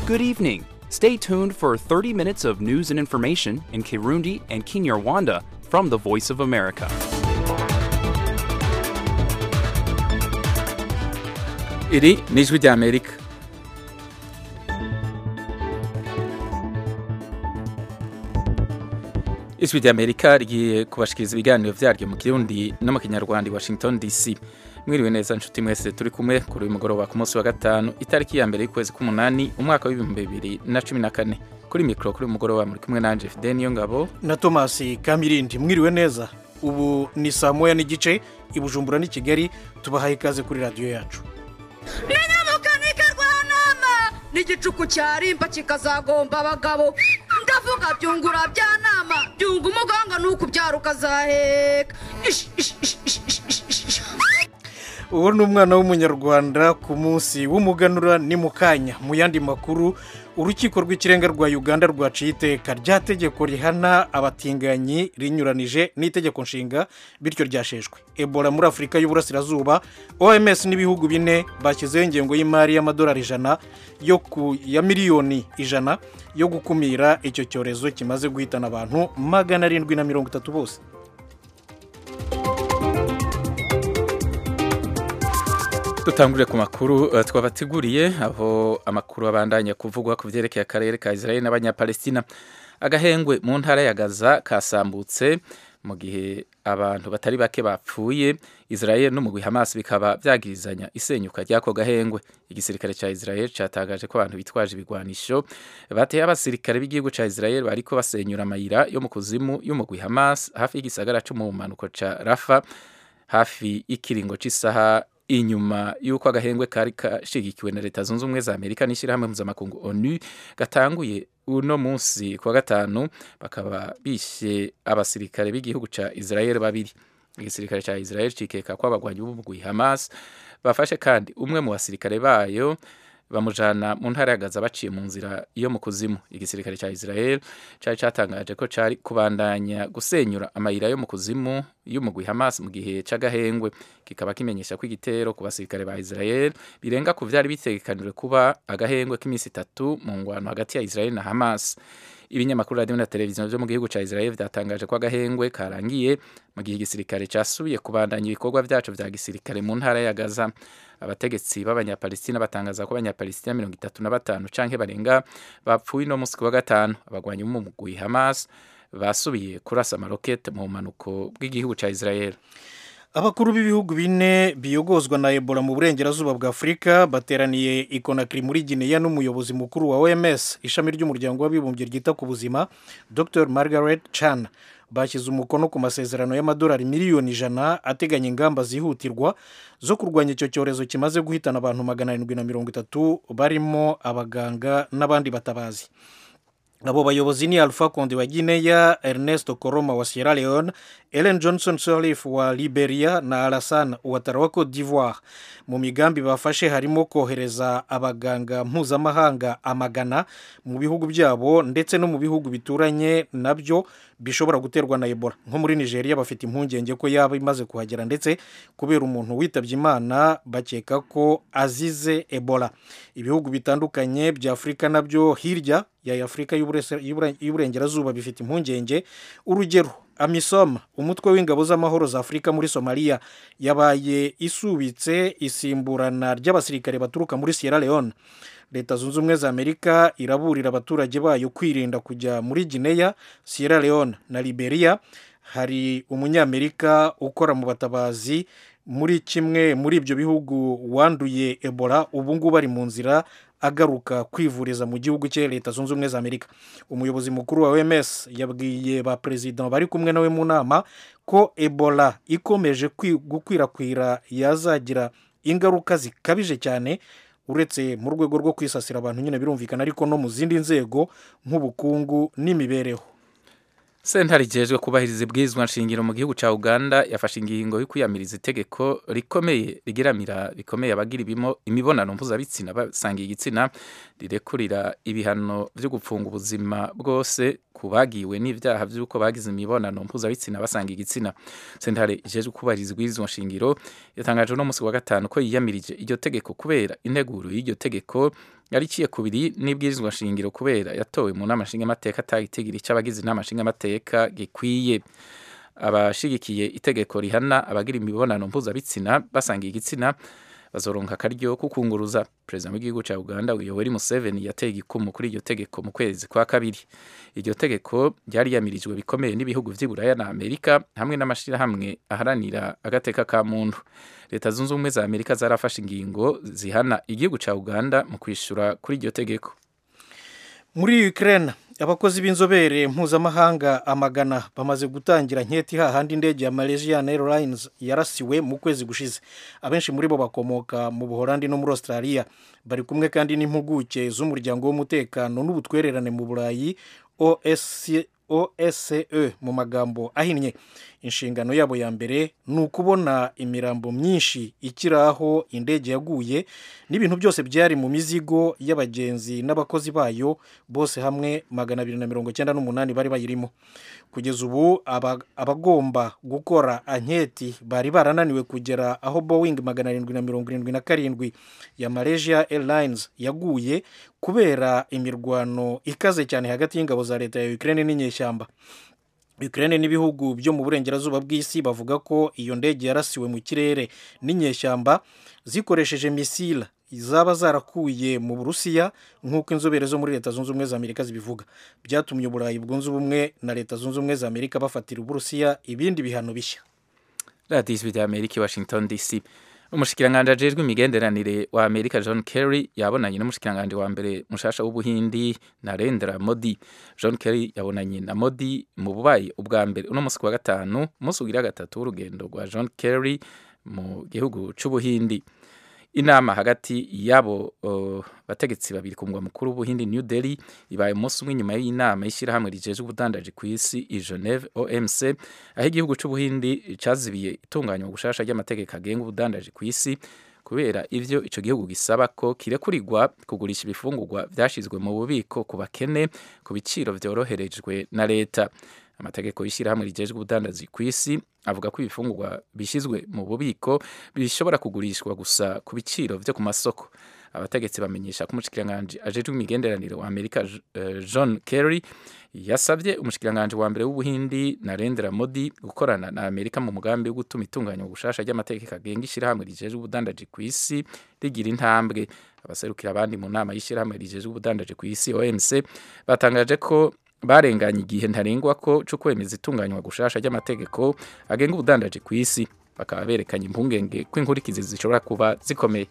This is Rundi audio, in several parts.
Good evening. Stay tuned for 30 minutes of news and information in Kirundi and Kinyarwanda from the Voice of America. iri ni ijwi ry'amerika ijwi ry'amerika rigiye kubashikiriza ibiganiro vyaryo mu kirundi no mu kinyarwanda i washington dc mwiriwe neza nshuti mwese turi kumwe kuri uyu mugoroba ku munsi wa gatanu itariki ya mbere y'ukwezi k'umunani umwaka w'ibihumbi bibiri na cumi na kane kuri mikoro kuri uyu mugoroba muri kumwe nanje fide niyo ngabo na tomasi kamirindi mwiriwe neza ubu ni saa moya n'igice i bujumbura n'i kigali tubahaye ikaze kuri radiyo yacu n'inyamukanika rwanama n'igicuku cyarimba kikazagomba abagabo ndavuga byungura bya nama byunga umuganga nuko ubyara ukazaheka Ish, ish, ish, ish, ish, ish, ish, ish. uwo ni umwana w'umunyarwanda ku munsi w'umuganura ni mu kanya mu yandi makuru urukiko rw'ikirenga rwa uganda rwaciye iteka rya tegeko rihana abatinganyi rinyuranije n'itegeko nshinga bityo ryasheshwe ebola muri afurika y'uburasirazuba oms n'ibihugu bine bashyizeho ingengo y'imari y'amadolari ijana yo ku ya miliyoni ijana yo gukumira icyo cyorezo kimaze guhitana abantu magana arindwi na mirongo itatu bose dutangurire ku makuru eh, twabateguriye aho amakuru abandanya kuvugwa ku vyerekeye akarere ka Israel n'abanyapalestina agahengwe mu ntara ya Gaza kasambutse mu gihe abantu batari bake bapfuye Israel n'umugwi Hamas bikaba vyagirizanya isenyuka ryako gahengwe igisirikare ca Israel catagaje ko abantu bitwaje ibigwanisho bateye abasirikare b'igihugu ca Israel bariko basenyura amayira yo mu kuzimu y'umugwi Hamas hafi y'igisagara co mu manuko ca Rafa hafi y'ikiringo c'isaha inyuma y'uko agahengwe kari kashigikiwe na leta zunze ubumwe za amerika n'ishyirahamwe mpuzamakungu onu gatanguye uno munsi kuwa gatanu bakaba bishe abasirikare b'igihugu ca israel babiri igisirikare ca israel cikeka ko abagwanyi b'umugwi hamas bafashe kandi umwe mu basirikare bayo bamujana mu ntara ya Gaza baciye mu nzira yo mu kuzimu igisirikare ca Israel cari catangaje ko cari kubandanya gusenyura amayira yo mu kuzimu y'umugwi Hamas mu gihe c'agahengwe kikaba kimenyesha ko igitero ku basirikare ba Israel birenga ku vyari bitegekanijwe kuba agahengwe k'imisi itatu mu ngwano hagati ya Israel na Hamas ibinyamakuru radio na televiziyo vyo mu gihugu ca Israel vyatangaje ko agahengwe karangiye mu gihe igisirikare casubiye kubandanya ibikorwa vyaco vya gisirikare mu ntara ya Gaza abategetsi b'abanyapalestina batangaza ko abanyapalestina mirongo itatu na batanu canke barenga bapfuye no musi wa gatanu abagwanyi b'umugwi Hamas basubiye kurasa amarokete mu manuko bw'igihugu ca Israel abakuru b'ibihugu bine biyogozwa na ebola mu burengerazuba bwa afurika bateraniye i konakiri muri gineya n'umuyobozi mukuru wa oms ishami ry'umuryango w'abibumbye ryita ku buzima dr margaret chan bashyize umukono ku masezerano y'amadolari miliyoni ijana ateganya ingamba zihutirwa zo kurwanya icyo cyorezo kimaze guhitana abantu magana arindwi na mirongo itatu barimo abaganga n'abandi batabazi abo bayobozi ni alpha konde wa guinea ernesto koroma wa sierra leone ellen johnson sirleaf wa liberia na alassane ouattara wa cote d'ivoire mu migambi bafashe harimo kohereza abaganga mpuzamahanga amagana mu bihugu byabo ndetse no mu bihugu bituranye nabyo bishobora guterwa na ebola nko muri nigeria bafite impungenge ko yaba imaze kuhagera ndetse kubera umuntu witabye imana bakeka ko azize ebola ibihugu bitandukanye bya afurika nabyo hirya ya afurika y'uburengerazuba bifite impungenge urugero amisom umutwe w'ingabo z'amahoro za afurika muri somaliya yabaye isubitse isimburana ry'abasirikare baturuka muri sierra leone leta zunze ubumwe za amerika iraburira abaturage bayo kwirinda kujya muri gineya sierra leone na liberia hari umunyamerika ukora mu batabazi muri kimwe muri ibyo bihugu wanduye ebola ubu ngubu ari mu nzira agaruka kwivuriza mu gihugu cye leta zunze ubumwe za amerika umuyobozi mukuru wa oms yabwiye ba perezida bari kumwe nawe mu nama ko ebola ikomeje gukwirakwira yazagira ingaruka zikabije cyane uretse mu rwego rwo kwisasira abantu nyine birumvikana ariko no mu zindi nzego nk'ubukungu n'imibereho sentare ijejwe kubahiriza ibwirizwa nshingiro mu gihugu ca uganda yafashe ingingo yo kwiyamiriza itegeko rikomeye rigiramira bikomeye abagira imibonano mpuzabitsina basangiye igitsina rirekurira ibihano vyo gupfunga ubuzima bwose ku bagiwe n'ivyaha vy'uko bagize imibonano mpuzabitsina basanga igitsina sentare ijejwe kubahiriza ibwirizwa nshingiro yatangaje no musi wa gatanu ko yiyamirije iryo tegeko kubera integuro y'iryo tegeko yariciye kubiri n'ibwirizwa shingiro kubera yatowe mu nama nshingamateka atagitigiri cy'abagize inama nshingamateka gikwiye abashigikiye itegeko rihana abagira imibonano mpuzabitsina basangiye igitsina bazoronka akaryo ko kunguruza perezida w'igihugu cya uganda yoweri museveni yateye igikumu kuri iryo tegeko mu kwezi kwa kabiri iryo tegeko ryari yamirijwe bikomeye n'ibihugu vy'i buraya na amerika hamwe n'amashirahamwe aharanira agateka ka muntu leta zunze ubumwe za amerika zarafashe ingingo zihana igihugu cya uganda mu kwishura kuri iryo tegeko muri Ukraine abakozi b'inzobere mpuzamahanga amagana bamaze gutangira nketi hahandi indege ya Malaysian Airlines yarasiwe mu kwezi gushize abenshi muri bo bakomoka mu Buholandi no muri Australia bari kumwe kandi n'impuguke z'umuryango w'umutekano n'ubutwererane mu Burayi OSCE OSCE mu magambo ahinnye inshingano yabo ya mbere ni ukubona imirambo myinshi ikiri aho indege yaguye n'ibintu byose byari mu mizigo y'abagenzi n'abakozi bayo bose hamwe magana abiri na mirongo icyenda n'umunani bari bayirimo kugeza ubu abagomba gukora anketi bari barananiwe kugera aho boeing magana arindwi na mirongo irindwi na karindwi ya malaysia airlines yaguye kubera imirwano ikaze cyane hagati y'ingabo za leta ya ukraine n'inyeshyamba Ukraine n'ibihugu byo mu burengerazuba bw'isi bavuga ko iyo ndege yarasiwe mu kirere n'inyeshyamba zikoresheje misile zaba zarakuye mu burusiya nk'uko inzobere zo muri leta zunze ubumwe za amerika zibivuga byatumye uburayi bwunze ubumwe na leta zunze ubumwe za amerika bafatira uburusiya ibindi bihano bishya radiyo ijwi rya amerika i washington dc umushikiranganji ajejwe imigenderanire wa amerika john kerry yabonanye n'umushikiranganji wa mbere mushasha w'ubuhindi narendra modi john kerry yabonanye na modi mu bubayi ubwa mbere uno munsi wa gatanu umunsi ugira gatatu w'urugendo rwa john kerry mu gihugu c'ubuhindi inama hagati y'abo uh, bategetsi babiri ku mugwa mukuru w'ubuhindi new delhi ibaye umunsi umwe nyuma y'inama y'ishyirahamwe rijejwe ubudandaji ku isi i geneve omc aho igihugu c'ubuhindi cazibiye itunganywa gushasha ry'amategeko agenga ubudandaji ku isi kubera ivyo ico gihugu gisaba ko kirekurirwa kugurisha ibifungurwa vyashizwe mu bubiko ku bakene ku biciro vyoroherejwe na leta amategeko y'ishyirahamwe rijejwe ubudandazi ku isi avuga ko ibifungurwa bishyizwe mu bubiko bishobora kugurishwa gusa ku biciro vyo ku masoko abategetsi bamenyesha ko umushikiranganji ajejwe imigenderanire wa amerika uh, john kerry yasabye umushikiranganji wa mbere w'ubuhindi narendra modi gukorana na amerika mu mugambi wo gutuma itunganywa gushasha ry'amategeko agenga ishyirahamwe rijejwe ubudandaji ku isi rigira intambwe abaserukira abandi mu nama y'ishyirahamwe rijejwe ubudandaji ku isi omc batangaje ko barenganye igihe ntarengwa ko cyo kwemeza itunganywa gushasha ry'amategeko agenga ubudandaji ku isi bakaba berekanye impungenge ko inkurikizi zishobora kuba zikomeye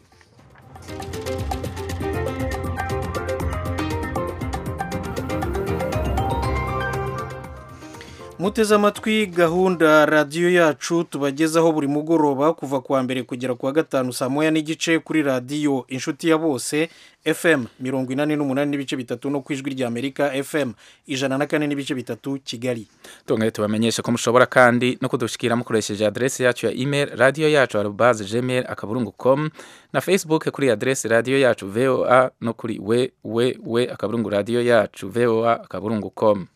muteze amatwi gahunda radiyo yacu tubagezaho buri mugoroba kuva kuwa mbere kugera kuwa gatanu saa moya n'igice kuri radiyo inshuti ya bose fm mirongo inani n'umunani n'ibice bitatu no ku ijwi rya amerika fm ijana na kane n'ibice bitatu kigali tungane tubamenyesha ko mushobora kandi no kudushikira mukoresheje adresi yacu ya email radiyo yacu arubaze gmail akaburungu com na facebook kuri adresi radiyo yacu voa no kuri we we we akaburungu radiyo yacu voa akaburungu com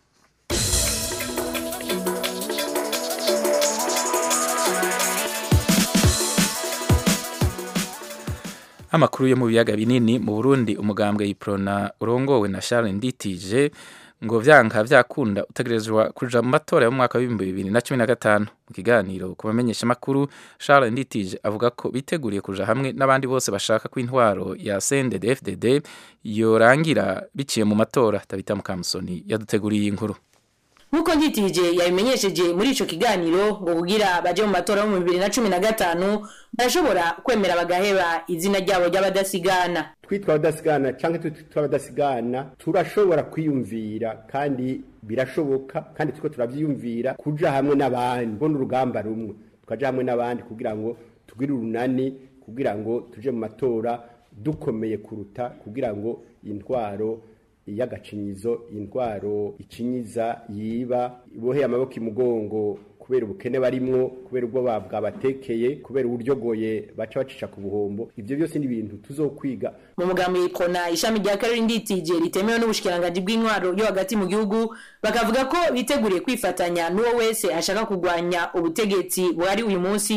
amakuru yo mu biyaga binini mu Burundi umugambwe yiprona urongowe na Charles Nditije ngo vyanka vyakunda utegerezwa kuja mu matora yo mu mwaka w'ibihumbi bibiri na cumi na gatanu mu kiganiro ku bamenyesha makuru Charles Nditije avuga ko biteguriye kuja hamwe n'abandi bose bashaka ko intwaro ya CNDD-FDD yorangira biciye mu matora Tabita Mukamusoni yaduteguriye inkuru nk'uko nditije yabimenyesheje muri ico kiganiro ngo kugira baje mu matora yo mu bibiri na cumi na gatanu barashobora kwemera bagaheba izina ryabo ry'abadasigana twitwa abadasigana cyangwa twitwa abadasigana turashobora kwiyumvira kandi birashoboka kandi turiko turavyiyumvira kuja hamwe n'abandi mbona urugamba rumwe tukaja hamwe n'abandi kugira ngo tugire urunani kugira ngo tuje mu matora dukomeye kuruta kugira ngo intwaro y'agacinyizo intwaro icinyiza yiba iboheye amaboko imugongo kubera ubukene barimwo kubera ubwo bwabatekeye kubera uburyogoye baca bacisha ku buhombo ivyo byose ni ibintu tuzokwiga mu mugambi yikona ishami rya karori nditije ritemewe n'ubushikiranganji bw'intwaro yo hagati mu gihugu bakavuga ko biteguriye kwifatanya n'uwo wese ashaka kurwanya ubutegetsi buhari uyu munsi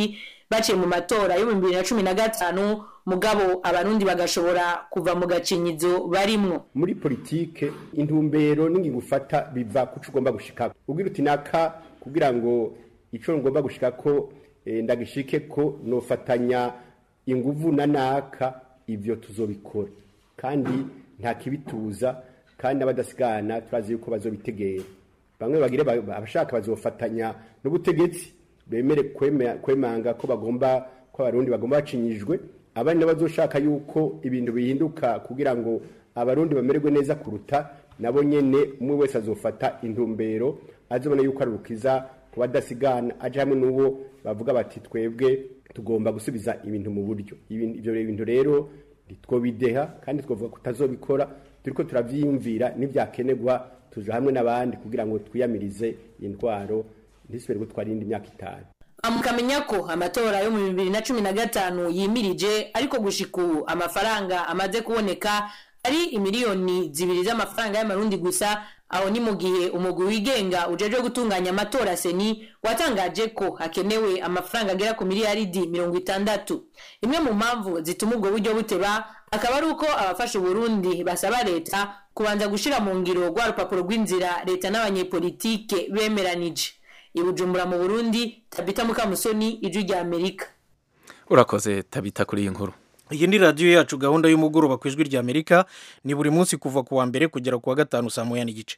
baciye mu matora yo mu bibiri na cumi na gatanu mugabo abarundi bagashobora kuva mu gacinyizo barimwo muri politike intumbero n'ingingo ufata biva ku cyo ugomba gushikako ubwira uti naka kugira ngo icyo ngomba gushikako eh, ndagishike ko nofatanya inguvu na naka ivyo tuzobikora kandi nta kibituza kandi n'abadasigana turazi yuko bazobitegera bamwe bagire ba- abashaka bazofatanya n'ubutegetsi bemere kweme- kwemanga ko bagomba ko abarundi bagomba bacinyijwe abandi n'abazoshaka yuko ibintu bihinduka kugira ngo abarundi bamererwe neza kuruta nabo nyene umwe wese azofata intumbero azobona yuko ari urukiza ku badasigana aje hamwe n'uwo bavuga bati twebwe tugomba gusubiza ibintu mu buryo Ibin- ivyo bintu rero ntitwobideha kandi twavuga kutazobikora turiko turavyiyumvira n'ivyakenerwa tuja hamwe n'abandi kugira ngo twiyamirize intwaro ntisubire gutwara iyindi myaka itanu mukamenya ko amatora yo mu bibiri na cumi na gatanu yimirije ariko gushika ubu amafaranga amaze kuboneka ari imiliyoni zibiri z'amafaranga y'amarundi gusa aho ni mu gihe umugwi wigenga ujejwe gutunganya amatora seni watangaje ko hakenewe amafaranga agera ku miliyaridi mirongo itandatu imwe mu mpamvu zituma ubwo buryo buteba akaba ari uko abafasha uburundi basaba leta kubanza gushira mu ngiro rwa rupapuro rw'inzira leta n'abanyepolitike bemeranije i bujumbura mu burundi tabita mukamusoni ijwi rya amerika urakoze tabita kuri iyi nkuru iyi ni radiyo yacu gahunda y'umugoroba ku ijwi rya amerika ni buri munsi kuva ku wa mbere kugera ku wa gatanu saa moya n'igice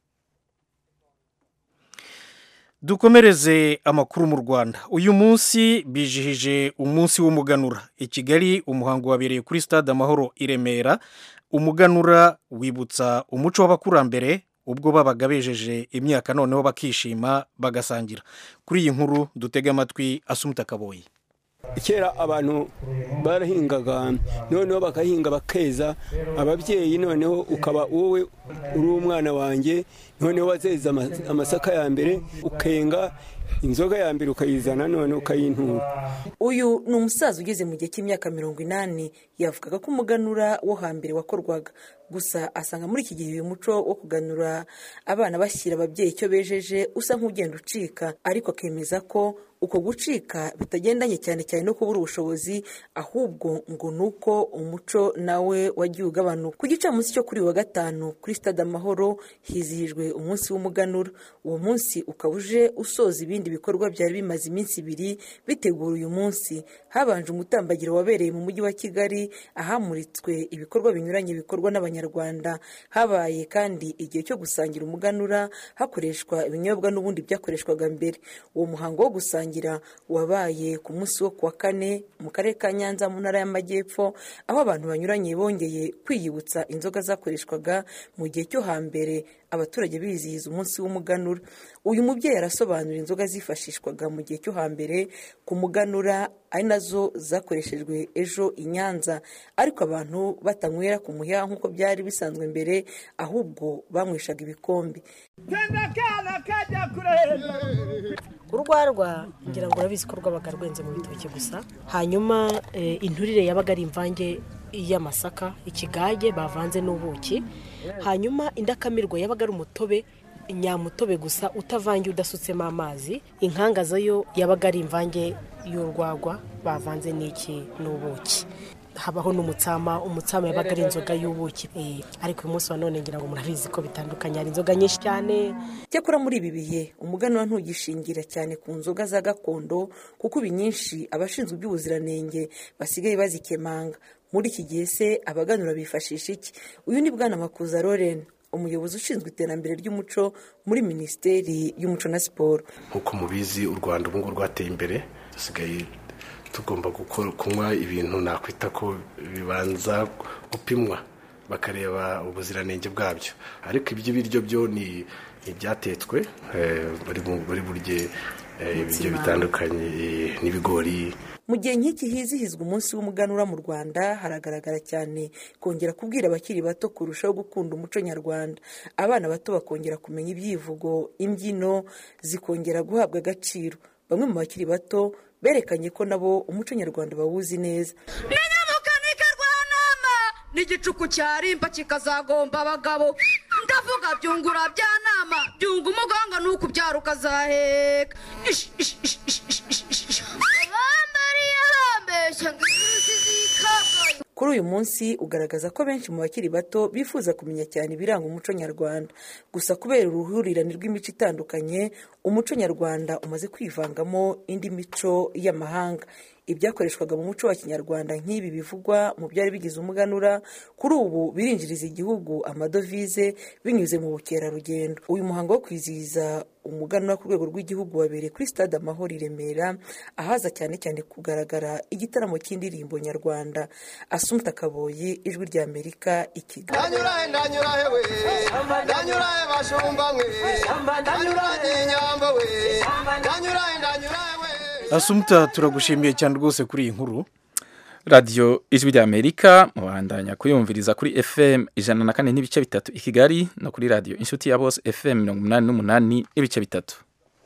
dukomereze amakuru mu rwanda uyu munsi bijihije umunsi w'umuganura i kigali umuhango wabereye kuri stade amahoro i remera umuganura wibutsa umuco w'abakurambere ubwo babaga bejeje imyaka noneho bakishima bagasangira kuri iyi nkuru dutege amatwi asumuta kaboyi kera abantu barahingaga noneho bagahinga bakeza ababyeyi noneho ukaba wowe uri umwana wanjye noneho wazeza ama- amasaka ya mbere ukenga inzoga ya mbere ukayizana noneho ukayintura uyu ni umusaza ugeze mu gihe cy'imyaka mirongo inani yavugaga ko umuganura wo hambere wakorwaga gusa asanga muri iki gihe uyu muco wo kuganura abana bashyira ababyeyi icyo bejeje usa nk'ugenda ucika ariko akemeza ko uko gucika bitagendanye cyane cyane no kubura ubushobozi ahubwo ngo ni uko umuco nawe wagiye ugabanuka ku gicamunsi cyo kuri uyu wa gatanu kuri stade amahoro hizihijwe umunsi w'umuganura uwo munsi ukaba uje usoza ibindi bikorwa byari bimaze iminsi ibiri bitegura uyu munsi habanje umutambagiro wabereye mu mujyi wa kigali ahamuritswe ibikorwa binyuranye bikorwa n'abanyarwanda habaye kandi igihe cyo gusangira umuganura hakoreshwa ibinyobwa n'ubundi byakoreshwaga mbere uwo muhango wo gusangira wabaye ku munsi wo kuwa kane mu karere ka nyanza mu ntara y'amajyepfo aho abantu banyuranye bongeye kwiyibutsa inzoga zakoreshwaga mu gihe cyo hambere abaturage bizihiza umunsi w'umuganura uyu mubyeyi arasobanura inzoga zifashishwaga mu gihe cyo hambere ku muganura ari nazo zakoreshejwe ejo i nyanza ariko abantu batanywera ku muheha nk'uko byari bisanzwe mbere ahubwo banyweshaga ibikombe urwarwa ngira ngo urabizi ko rwabaga rwenze mu bitoki gusa hanyuma eh, inturire yabaga ari imvange y'amasaka ikigage bavanze n'ubuki hanyuma indakamirwa yabaga ari umutobe nyamutobe gusa utavangiye udasutsemo amazi inkangaza yo yabaga ari imvange y'urwagwa bavanze n'iki n'ubuki habaho n'umutsama umutsama yabaga ari inzoga y'ubuki Eh, ariko uyu munsi wa none ngira ngo murabizi ko bitandukanye hari inzoga nyinshi cyane cyakora muri ibi bihe umuganura ntugishingira cyane ku nzoga za gakondo kuko ubu nyinshi abashinzwe iby'ubuziranenge basigaye bazikemanga muri iki gihe se abaganura bifashisha iki uyu ni bwana makuza loren umuyobozi ushinzwe iterambere ry'umuco muri minisiteri y'umuco na siporo nk'uko mubizi u rwanda ubu ngubu rwateye imbere dusigaye tugomba gukora- kunywa ibintu nakwita ko bibanza gupimwa bakareba ubuziranenge bwabyo ariko iby'ibiryo byo ni ibyatetswe eh, bari bu- bari burye eh, ibiryo bitandukanye eh, n'ibigori mu gihe nk'iki hizihizwa umunsi w'umuganura mu rwanda haragaragara cyane kongera kubwira abakiri bato kurushaho gukunda umuco nyarwanda abana bato bakongera kumenya ibyivugo imbyino zikongera guhabwa agaciro bamwe mu bakiri bato berekanye ko nabo umuco nyarwanda bawuzi neza n'inyamukanika rwanama n'igicuku cyarimba kikazagomba abagabo ndavuga byungura bya nama byunga umuganga ni ukubyara ukazaheka Ish, ish, ish, ish, ish, ish, ish. bambara barabeshya ngo iminsi zikabwaye kuri uyu munsi ugaragaza ko benshi mu bakiri bato bifuza kumenya cyane ibiranga umuco nyarwanda gusa kubera uruhurirane rw'imico itandukanye umuco nyarwanda umaze kwivangamo indi mico y'amahanga ibyakoreshwaga mu muco wa kinyarwanda nk'ibi bivugwa mu byari bigize umuganura kuri ubu birinjiriza igihugu amadovize binyuze mu bukerarugendo uyu muhango wo kwizihiza umuganura ku rwego rw'igihugu wabereye kuri stade amahoro i remera ahaza cyane cyane kugaragara igitaramo cy'indirimbo nyarwanda asumta kaboyi ijwi rya amerika i kigali ndanyurahe ndanyurahe we ndanyurahe bashumba mwe ndanyurahe inyambo we ndanyurahe ndanyurahe we asumta turagushimiye cyane rwose kuri iyi nkuru radiyo ijwi rya amerika mubandanya kuyumviriza kuri fm ijana na kane n'ibice bitatu i kigali no kuri radiyo inshuti ya bose fm mirongo umunani n'umunani n'ibice bitatu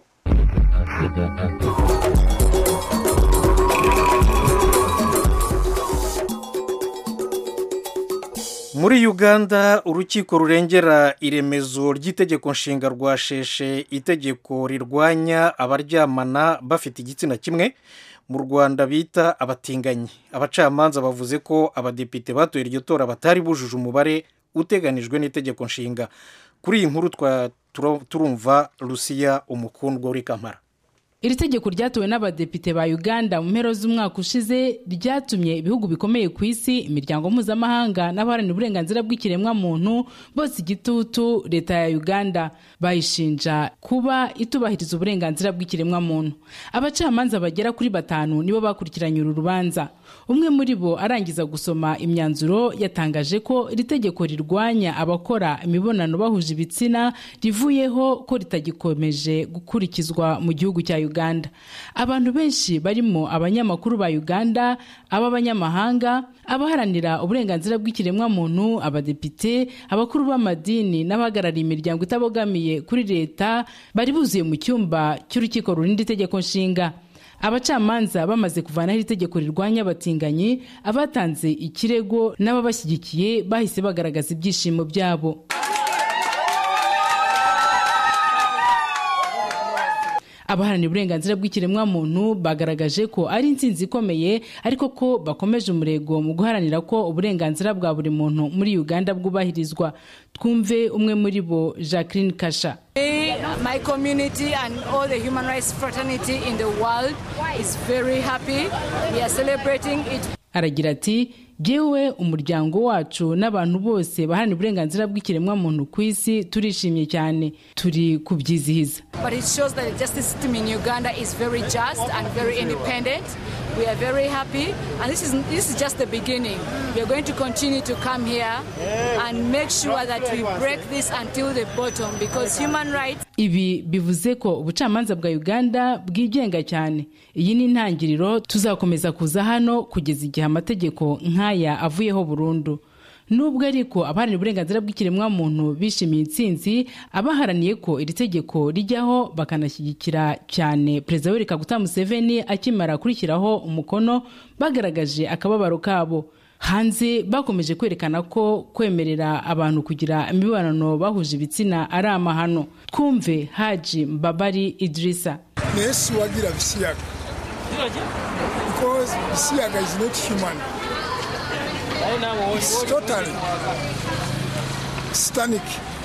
muri uganda urukiko rurengera iremezo ry'itegeko nshinga rwasheshe itegeko rirwanya abaryamana bafite igitsina kimwe mu rwanda bita abatinganyi abacamanza bavuze ko abadepite batoye iryo tora batari bujuje umubare uteganijwe n'itegeko nshinga kuri iyi nkuru turumva rusiya umukundwa uri kamara iri tegeko ryatowe n'abadepite ba uganda mu mpera z'umwaka ushize ryatumye ibihugu bikomeye ku isi imiryango mpuzamahanga n'abaharanira uburenganzira bw'ikiremwamuntu bose igitutu leta ya uganda bayishinja kuba itubahiriza uburenganzira bw'ikiremwamuntu abacamanza bagera kuri batanu nibo bakurikiranye uru rubanza umwe muri bo arangiza gusoma imyanzuro yatangaje ko iri tegeko rirwanya abakora imibonano bahuje ibitsina rivuyeho ko ritagikomeje gukurikizwa mu gihugu cya uganda abantu benshi barimo abanyamakuru ba uganda ab'abanyamahanga abaharanira uburenganzira bw'ikiremwamuntu abadepite abakuru b'amadini n'abahagarariye imiryango itabogamiye kuri leta bari buzuye mu cyumba cy'urukiko rurinda itegeko nshinga abacamanza bamaze kuvanaho iri tegeko rirwanya abatinganyi abatanze ikirego n'ababashyigikiye bahise bagaragaza ibyishimo byabo abaharanira uburenganzira bw'ikiremwamuntu bagaragaje ko ari intsinzi ikomeye ariko ko bakomeje umurego mu guharanira ko uburenganzira bwa buri muntu muri uganda bwubahirizwa twumve umwe muri bo jacqueline kasha My community and all the human rights fraternity in the world is very happy. We are celebrating it. aragira ati jyewe umuryango wacu n'abantu bose baharanira uburenganzira bw'ikiremwamuntu ku isi turishimye cyane turi kubyizihiza But it shows that the justice system in Uganda is very just and very independent. We are very happy, and this is this is just the beginning. We are going to continue to come here and make sure that we break this until the bottom because human rights ibi bivuze ko ubucamanza bwa uganda bwigenga cyane iyi ni intangiriro tuzakomeza kuza hano kugeza igihe amategeko nk'aya avuyeho burundu nubwo ariko abaharanira uburenganzira bw'ikiremwamuntu bishimiye intsinzi abaharaniye ko iri tegeko rijyaho bakanashyigikira cyane perezida w'erika guta museveni akimara kurishyiraho umukono bagaragaje akababaro kabo hanze bakomeje kwerekana ko kwemerera abantu kugira imibonano bahuje ibitsina ari amahano twumve haji mbabari idirisa naye siwagira bisiyaga because bisiyaga is not human it's totally satanic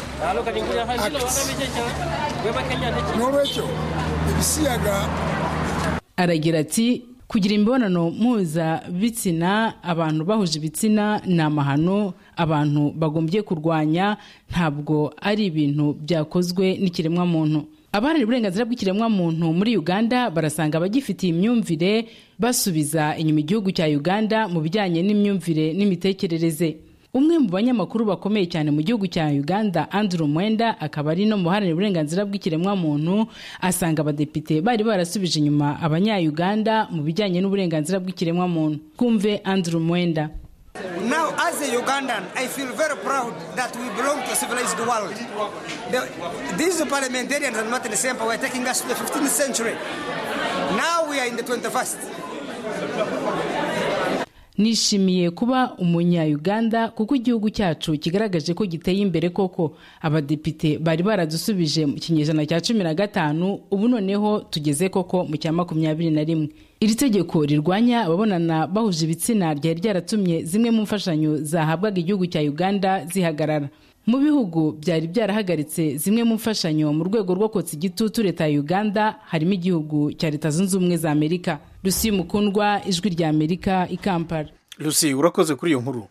act n'olwekyo ebisiyaga aragira ati kugira imibonano mpuzabitsina abantu bahuje ibitsina ni amahano abantu bagombye kurwanya ntabwo ari ibintu byakozwe n'ikiremwamuntu abaharanira uburenganzira bw'ikiremwamuntu muri uganda barasanga abagifitiye imyumvire basubiza inyuma igihugu cya uganda mu bijyanye n'imyumvire n'imitekerereze umwe mu banyamakuru bakomeye cyane mu gihugu cya uganda andrew mwenda akaba ari no mu baharanira uburenganzira bw'ikiremwamuntu asanga abadepite bari barasubije inyuma abanya-uganda mu bijyanye n'uburenganzira bw'ikiremwamuntu twumve andrew mwenda Now, as a Ugandan, I feel very proud that we belong to a civilized world. The, these parliamentarians and Martin Semper were taking us to the 15th century. Now we are in the 21st. nishimiye kuba umunya-uganda kuko igihugu cyacu kigaragaje ko giteye imbere koko abadepite bari baradusubije mu kinyejana cya cumi na gatanu ubu noneho tugeze koko mu cya makumyabiri na rimwe iri tegeko rirwanya ababonana bahuje ibitsina ryari ryaratumye zimwe mu mfashanyo zahabwaga igihugu cya uganda zihagarara mu bihugu byari byarahagaritse zimwe mu mfashanyo mu rwego rwo kotsa igitutu leta ya uganda harimo igihugu cya leta zunze ubumwe za amerika rusi mukundwa ijwi rya amerika i kampala lucy urakoze kuri iyo nkuru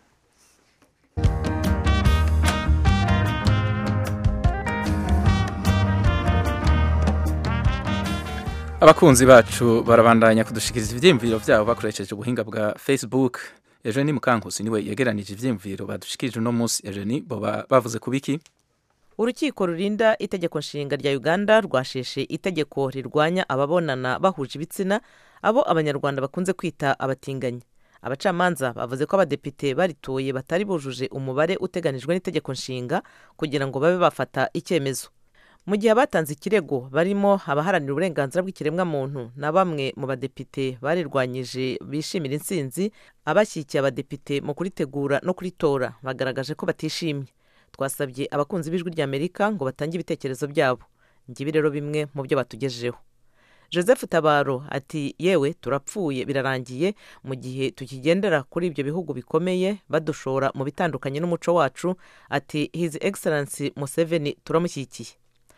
abakunzi bacu barabandanya kudushikiriza ibyiyumviro byabo bakoresheje ubuhinga bwa facebook ejo ni mukankusi niwe yegeranije ibyiyumviro badushikirije uno munsi ejo ni bo bavuze ku biki urukiko rurinda itegeko nshinga rya uganda rwasheshe itegeko rirwanya ababonana bahuje ibitsina abo abanyarwanda bakunze kwita abatinganyi abacamanza bavuze ko abadepite baritoye batari bujuje umubare uteganijwe n'itegeko nshinga kugira ngo babe bafata icyemezo mu gihe abatanze ikirego barimo abaharanira uburenganzira bw'ikiremwamuntu na bamwe mu badepite barirwanyije bishimira intsinzi abashyigikiye abadepite mu kuritegura no kuritora bagaragaje ko batishimye twasabye abakunzi b'ijwi ry'amerika ngo batange ibitekerezo byabo ngibi rero bimwe mu byo batugejejeho joseph tabaro ati yewe turapfuye birarangiye mu gihe tukigendera kuri ibyo bihugu bikomeye badushora mu bitandukanye n'umuco wacu ati his excellence museveni turamushyigikiye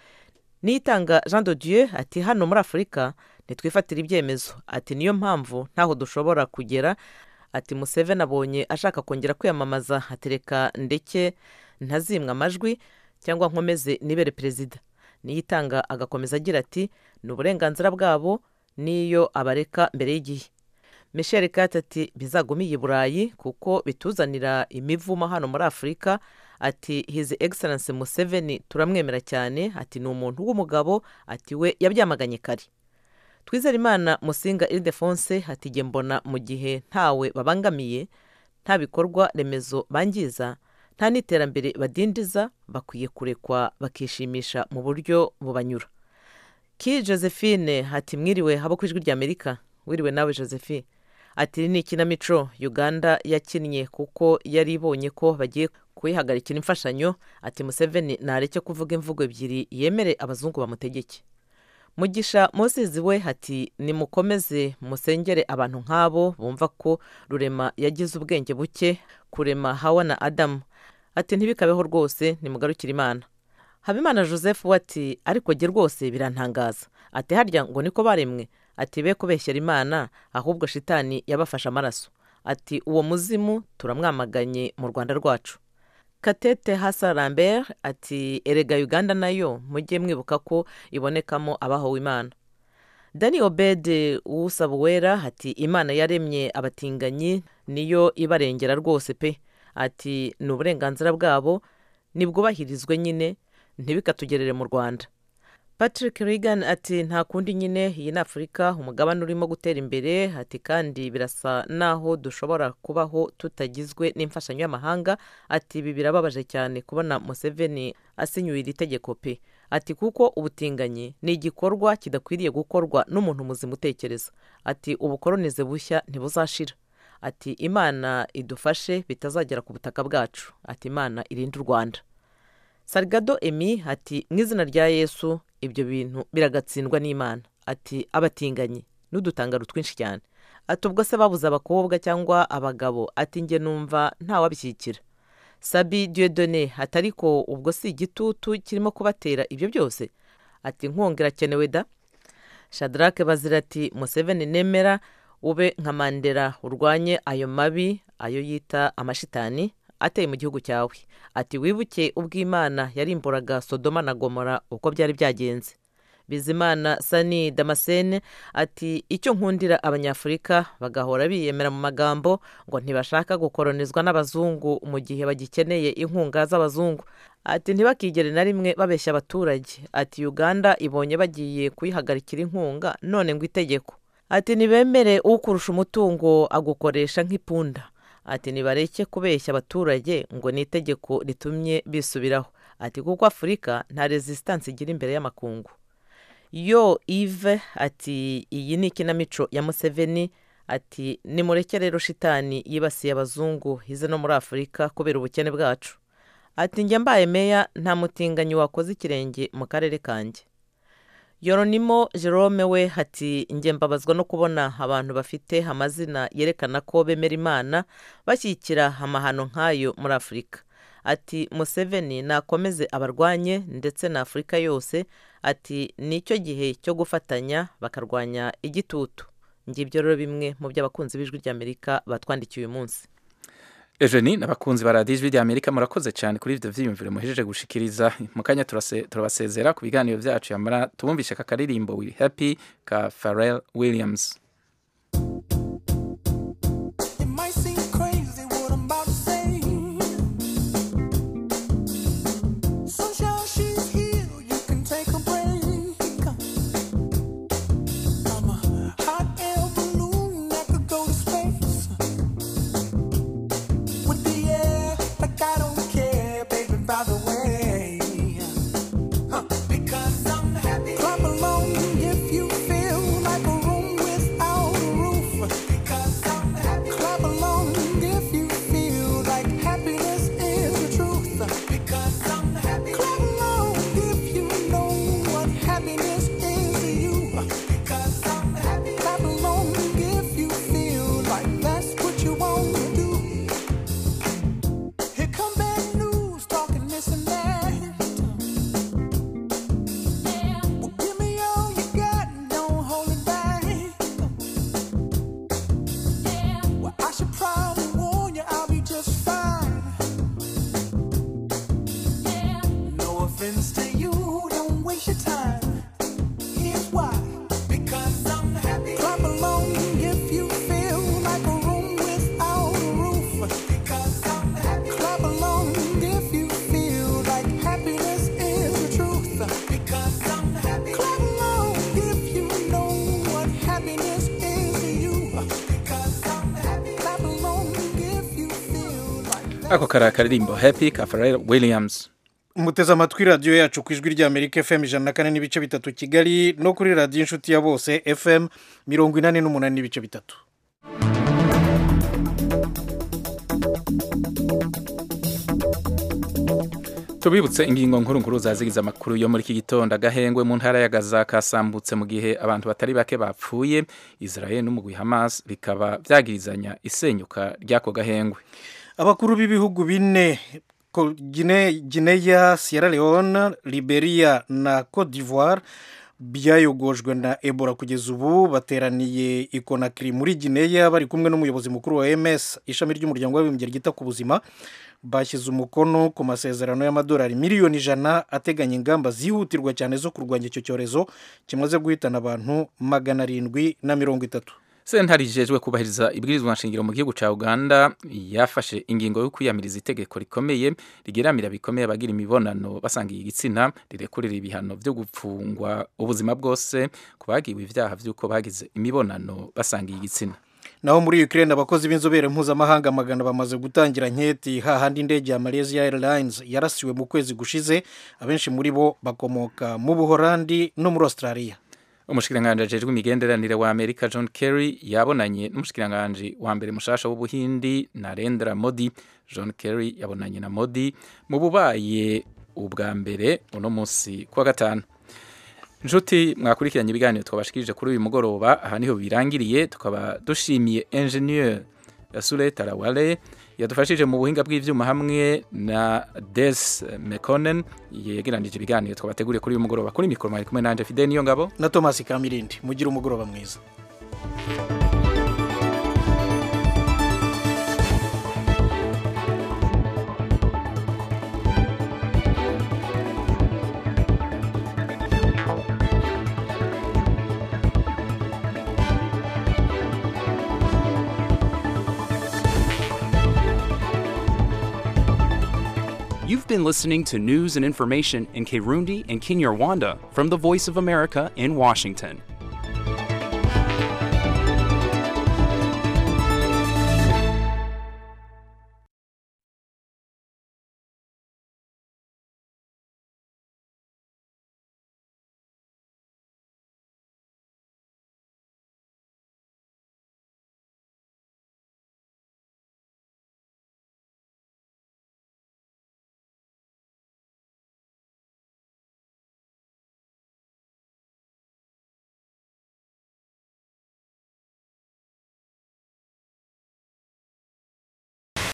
nitanga jean de dieu ati hano muri afurika ntitwifatire ibyemezo ati niyo mpamvu ntaho dushobora kugera ati museveni abonye ashaka kongera kwiyamamaza atereka ndeke ntazimwe amajwi cyangwa nkomeze nibere perezida niyitanga agakomeza agira ati ni uburenganzira bwabo n'iyo abareka mbere y'igihe michel kati ati bizagumiye i burayi kuko bituzanira imivumo hano muri afurika ati his excellence museveni turamwemera cyane ati ni umuntu w'umugabo ati we yabyamaganye kare twizere imana musinga iridefonse ati mbona mu gihe ntawe babangamiye nta bikorwa remezo bangiza nta n'iterambere badindiza bakwiye kurekwa bakishimisha mu buryo bubanyura ki josephine ati mwiriwe habo ku ijwi ry'amerika wiriwe nawe josephine ati ni ikinamico uganda yakinnye kuko yari ibonye ko bagiye kuyihagarikira imfashanyo ati museveni ntareke kuvuga imvugo ebyiri yemere abazungu bamutegeke mugisha musizi we ati nimukomeze musengere abantu nk'abo bumva ko rurema yagize ubwenge buke kurema hawa na adamu ati ntibikabeho rwose nimugarukire imana habimana joseph we ati ariko jye rwose birantangaza ati harya ngo niko baremwe ati be kubeshyera imana ahubwo shitani yabafashe amaraso ati uwo muzimu turamwamaganye mu rwanda rwacu katete hasa lambert ati erega uganda nayo mujye mwibuka ko ibonekamo abahowe imana dani obede uwusaba uwera ati imana yaremye abatinganyi niyo ibarengera rwose pe ati ni uburenganzira bwabo nibwubahirizwe nyine ntibikatugerere mu rwanda patrick regan ati nta kundi nyine iyi ni afurika umugabane urimo gutera imbere ati kandi birasa naho dushobora kubaho tutagizwe n'imfashanyo y'amahanga ati ibi birababaje cyane kubona museveni asinyuye iri tegeko pe ati kuko ubutinganyi ni igikorwa kidakwiriye gukorwa n'umuntu muzima utekereza ati ubukoronize bushya ntibuzashira ati imana idufashe bitazagera ku butaka bwacu ati imana irinde u rwanda sarigado emi ati mu izina rya yesu ibyo bintu biragatsindwa n'imana ati abatinganyi n'udutangaro twinshi cyane ati ubwo se babuze abakobwa cyangwa abagabo ati njye numva ntawabishyikira sabi diyodone ati ariko ubwo si igitutu kirimo kubatera ibyo byose ati inkunga irakenewe da shadarake bazira ati museveni nemera ube nka mandela urwanye ayo mabi ayo yita amashitani ateye mu gihugu cyawe ati wibuke ubw'imana yarimburaga sodoma na gomora uko byari byagenze bizimana sani damascene ati icyo nkundira abanyafurika bagahora biyemera mu magambo ngo ntibashaka gukoronizwa n'abazungu mu gihe bagikeneye inkunga z'abazungu ati ntibakigere na rimwe babeshya abaturage ati uganda ibonye bagiye kuyihagarikira inkunga none ngo itegeko ati ntibemere ukurusha umutungo agukoresha nk'ipunda ati nibareke kubeshya abaturage ngo ni itegeko ritumye bisubiraho ati kuko afurika nta resisitansi igira imbere y'amakungu yo ive ati iyi ni ikinamico ya museveni ati nimureke rero shitani yibasiye abazungu ize no muri afurika kubera ubukene bwacu ati njye mbaye meya nta mutinganyi wakoze ikirenge mu karere kanjye yoronimo jerome we ati njye mbabazwa no kubona abantu bafite amazina yerekana ko bemera imana bashyigikira amahano nk'ayo muri afurika ati museveni nakomeze abarwanye ndetse na afurika yose ati nicyo gihe cyo gufatanya bakarwanya igitutu ngibyo rero bimwe mu byo abakunzi b'ijwi ry'amerika batwandikiye uyu munsi Eugenie n'abakunzi ba radiyo ijwi ry'amerika murakoze cyane kuri ibyo byiyumviro muhejeje gushikiriza mu kanya turase- turabasezera ku biganiro byacu yamara tubumvishe aka karirimbo we happy ka Pharrell Williams It might seem crazy what I'm about to say. Sunshine, she's here. You can take a break. I'm a hot air balloon that could go to space. With the air, like I don't care, baby. By the way, Huh, because I'm happy. Clap along if you feel like a room without a roof. Because I'm happy. Clap along if you feel like happiness is the truth. Because I'm happy. Clap along if you know what happiness is to you. Because I'm happy. Clap along if you feel like that's what you want to do. Here come bad news, talking this and that. Well, give me all you got, don't hold it back. Well, I should probably warn you, I'll be just fine. No offense to you, don't waste your time. Here's why. Because I'm happy. Clap along if you feel like a room without a roof. Because I'm happy. Clap along if you feel like happiness is the truth. Because I'm happy. Clap along if you know what happiness is to you. Because I'm happy. Clap along if you feel like ako kari akaririmbo happy ka Pharrell Williams muteze amatwi radiyo yacu ku ijwi ry'amerika fm ijana na kane n'ibice bitatu kigali no kuri radiyo inshuti ya bose fm mirongo inani n'umunani n'ibice bitatu tubibutse ingingo nkuru nkuru zazigize amakuru yo muri iki gitondo agahengwe mu ntara ya gaza kasambutse mu gihe abantu batari bake bapfuye israel n'umugwi hamas bikaba byagirizanya isenyuka ry'ako gahengwe abakuru b'ibihugu bine ko- Gine- gineya sierra leone liberia na cote d'ivoire byayogojwe na ebola kugeza ubu bateraniye i konakiri muri gineya bari kumwe n'umuyobozi mukuru wa ms ishami ry'umuryango w'abibumbye ryita ku buzima bashyize umukono ku masezerano y'amadolari miliyoni ijana ateganya ingamba zihutirwa cyane zo kurwanya icyo cyorezo kimaze guhitana abantu magana arindwi na mirongo itatu sentare ijejwe kubahiriza ibwirizwa nshingiro mu gihugu cya uganda yafashe ingingo yo kwiyamiriza itegeko rikomeye rigeramira bikomeye abagira imibonano basangiye igitsina rirekurira ibihano byo gupfungwa ubuzima bwose ku bagiwe ibyaha by'uko bagize imibonano basangiye igitsina naho muri Ukraine abakozi b'inzobere mpuzamahanga magana bamaze gutangira nketi hahandi indege ya Malaysia Airlines yarasiwe mu kwezi gushize abenshi muri bo bakomoka mu Buholandi no muri Australia umushikiranganji ajejwe imigenderanire wa amerika john kerry yabonanye n'umushikiranganji wa mbere mushasha w'ubuhindi narendra modi john kerry yabonanye na modi mu bubaye ubwa mbere uno munsi kuwa gatanu inshuti mwakurikiranye ibiganiro twabashikirije kuri uyu mugoroba aha niho birangiriye tukaba dushimiye engineer Sule Tarawale yadufashije mu buhinga bw'ivyuma hamwe na Des Mekonen yegeranije ibiganiro twabateguriye kuri uyu mugoroba kuri mikoro mwari kumwe nanje Fidel niyo ngabo na Thomas Kamirindi mugira umugoroba mwiza You've been listening to news and information in Kirundi and Kinyarwanda from the Voice of America in Washington.